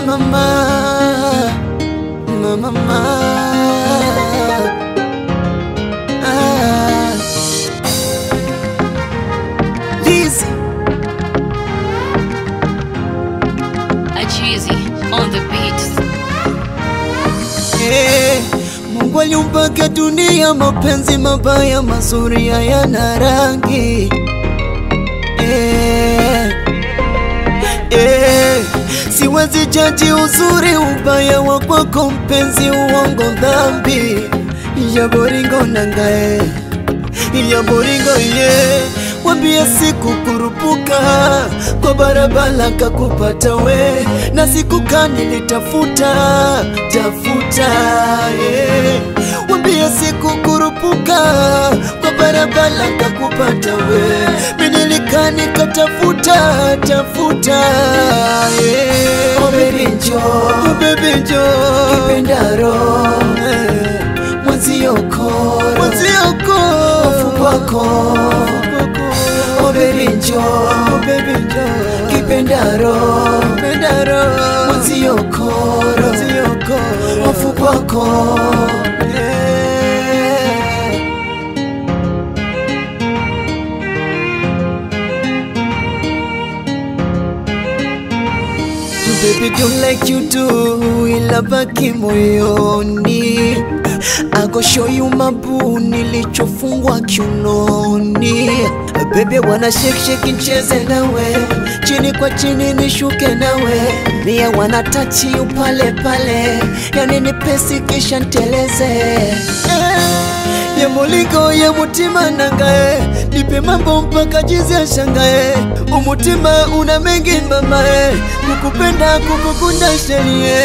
mama, mama, mama. Ah. Lizzy. Achizi on the beat. Eh, Mungu aliumbaga dunia, mapenzi mabaya mazuri hayana rangi. Eh, eh, siwezi jaji uzuri ubaya wa kwako mpenzi, uongo dhambi ya boringo nangae ya boringo ye wambia siku kurupuka kwa barabara kakupata we na siku kani nitafuta tafuta yeah. wambia siku kurupuka kwa barabara kakupata we minilikani katafuta tafuta yeah. oh baby njo oh baby njo kipendaro eh. mwazioko mwazioko hofu kwako Oh baby njo oh baby njo kipendaro kipendaro mwaziokoro mwaziokoro hofu kwako yeah. Baby don't like you do ila baki moyoni I go show you mabu nilichofungwa kiunoni Baby wana shake shake ncheze nawe chini kwa chini nishuke nawe Mie wana touch you pale pale yani ni pesi kisha nteleze eh ye mulingo ye mutima nangae nipe mambo mpaka jizi ashangae umutima una mengi mamae kukupenda kukukunda sherie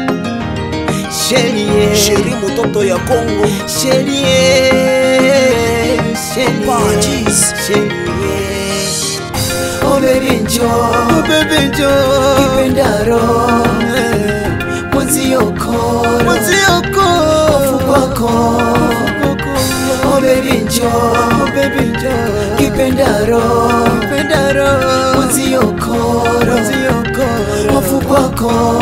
sherie Sheri mtoto ya Kongo sherie sherie Apologies. sherie Oh baby njo Oh baby njo Kipendaro Mwazioko Mwazioko Hofu kwako Oh baby njo Oh baby njo Kipendaro Kipendaro Mwazioko Mwazioko Hofu kwako